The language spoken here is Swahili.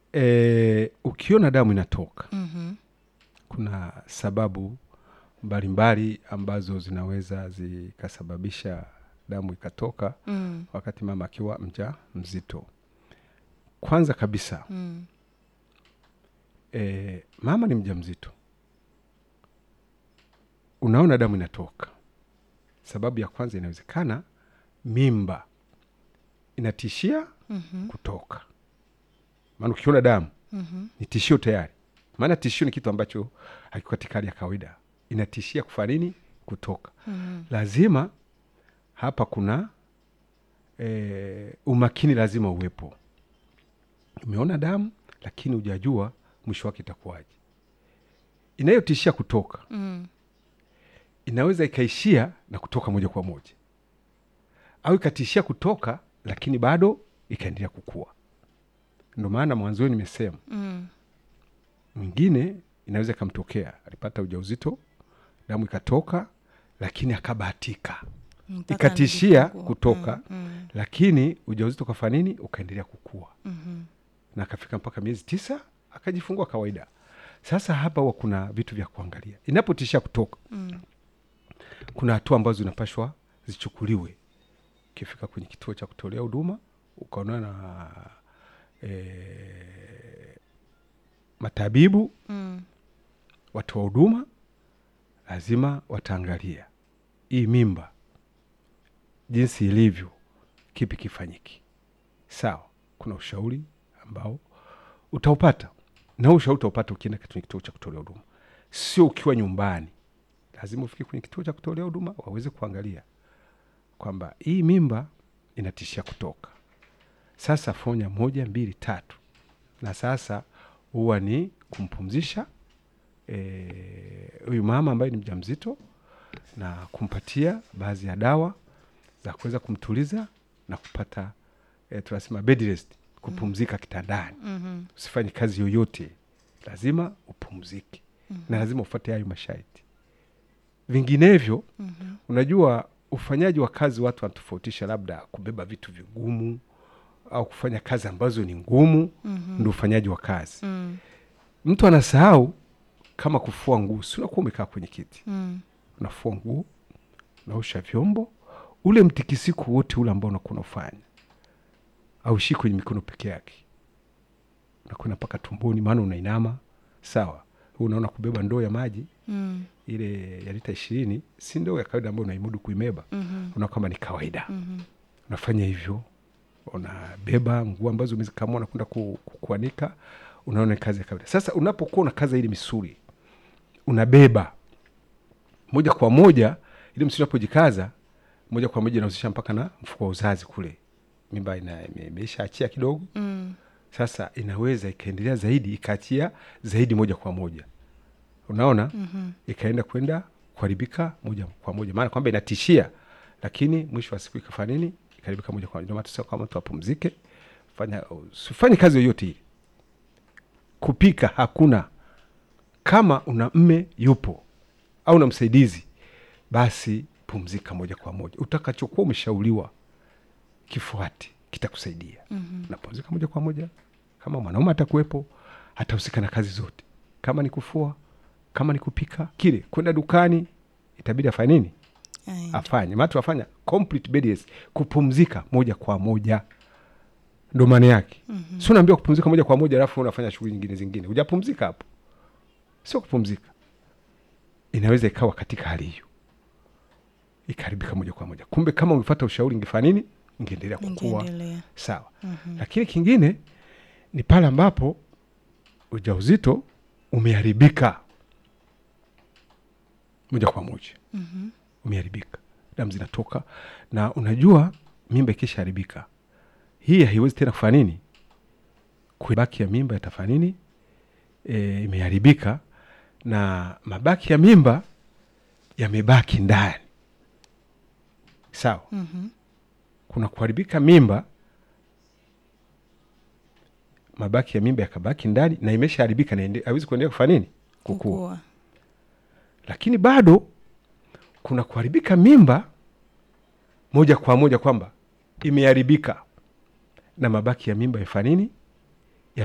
e, ukiona damu inatoka Mhm. kuna sababu mbalimbali ambazo zinaweza zikasababisha damu ikatoka Mm. wakati mama akiwa mja mzito. Kwanza kabisa Mm. e, mama ni mja mzito, unaona damu inatoka. Sababu ya kwanza, inawezekana mimba inatishia Mhm. kutoka, maana ukiona damu Mhm. ni tishio tayari. Maana tishio ni kitu ambacho hakiko katika hali ya kawaida, inatishia kufanya nini? Kutoka. Mhm. Lazima hapa kuna e, umakini lazima uwepo. Umeona damu lakini hujajua mwisho wake itakuwaje. Inayotishia kutoka Mm. inaweza ikaishia na kutoka moja kwa moja, au ikatishia kutoka lakini bado ikaendelea kukua. Ndo maana mwanzoni nimesema Mm. mwingine inaweza ikamtokea, alipata ujauzito, damu ikatoka, lakini akabahatika Mpaka ikatishia anajifungua. kutoka Mm. Mm. lakini ujauzito ukafanya nini? Ukaendelea kukua Mhm. na akafika mpaka miezi tisa akajifungua kawaida. Sasa hapa huwa kuna vitu vya kuangalia inapotishia kutoka. Mm. Kuna hatua ambazo zinapashwa zichukuliwe. Ukifika kwenye kituo cha kutolea huduma ukaonana na e, matabibu, Mm. watu wa huduma, lazima wataangalia hii mimba jinsi ilivyo, kipi kifanyiki. Sawa, kuna ushauri ambao utaupata na huu ushauri utaupata ukienda kwenye kituo cha kutolea huduma, sio ukiwa nyumbani. Lazima ufike kwenye kituo cha kutolea huduma waweze kuangalia kwamba hii mimba inatishia kutoka. Sasa fonya moja mbili tatu, na sasa huwa ni kumpumzisha eh, huyu mama ambaye ni mjamzito na kumpatia baadhi ya dawa za kuweza kumtuliza na kupata eh, tunasema bed rest, kupumzika kitandani. Mhm. Usifanye kazi yoyote, lazima upumzike na lazima ufuate hayo masharti, vinginevyo Mhm. unajua ufanyaji wa kazi watu wanatofautisha, labda kubeba vitu vigumu au kufanya kazi ambazo ni ngumu, Mhm. ndio ufanyaji wa kazi. Mm. Mtu anasahau kama kufua nguo, si unakuwa umekaa kwenye kiti Mm. unafua nguo, unaosha vyombo, ule mtikisiko wote ule ambao unakuwa unafanya aushii kwenye mikono peke yake, unakwenda mpaka tumboni, maana unainama. Sawa, unaona kubeba ndoo ya maji Mm. ile ya lita ishirini si ndoo ya kawaida ambayo unaimudu kuimeba, Mhm. unaona kwamba ni kawaida. Mhm. Unafanya hivyo, unabeba nguo ambazo umezikamua nakwenda ku, ku, kuanika, unaona ni kazi ya kawaida. Sasa unapokuwa unakaza ile misuli, unabeba moja kwa moja, ile misuli unapojikaza moja kwa moja inahusisha mpaka na mfuko wa uzazi kule, mimba ina- ime- imeisha achia kidogo Mm. sasa inaweza ikaendelea zaidi ikaachia zaidi moja kwa moja, unaona Mhm. ikaenda kwenda kuharibika moja kwa moja, maana kwamba inatishia, lakini mwisho wa siku ikafanya nini? Ikaharibika moja kwa moja. Ndio maana tunasema kwamba mtu apumzike, fanya usifanye kazi yoyote ile. Kupika hakuna, kama una mme yupo au na msaidizi, basi pumzika moja kwa moja. Utakachokuwa umeshauriwa kifuate, kitakusaidia Mhm. napumzika moja kwa moja. Kama mwanaume atakuwepo, atahusika na kazi zote, kama ni kufua, kama ni kupika, kile kwenda dukani, itabidi afanye nini? Aenda. Afanye matu afanya complete bed rest, kupumzika moja kwa moja, ndo maana yake. Mhm. Sio naambiwa kupumzika moja kwa moja alafu unafanya shughuli nyingine zingine, hujapumzika hapo, sio kupumzika. Inaweza ikawa katika hali hiyo ikaharibika moja kwa moja. Kumbe kama ungefata ushauri, ingefanya nini? Ingeendelea kukua Ingeendelea. sawa. Mhm. Lakini kingine ni pale ambapo ujauzito umeharibika moja kwa moja, Mhm. umeharibika, damu zinatoka, na unajua mimba ikishaharibika hii haiwezi tena kufanya nini, kubaki ya mimba yatafanya nini? E, imeharibika na mabaki ya mimba yamebaki ndani, sawa. Mhm. kuna kuharibika mimba, mabaki ya mimba yakabaki ndani na imeshaharibika na ende- haiwezi kuendelea kufanya nini? Kukua. Kukua. Lakini bado kuna kuharibika mimba moja kwa moja kwamba imeharibika na mabaki ya mimba yafanya nini?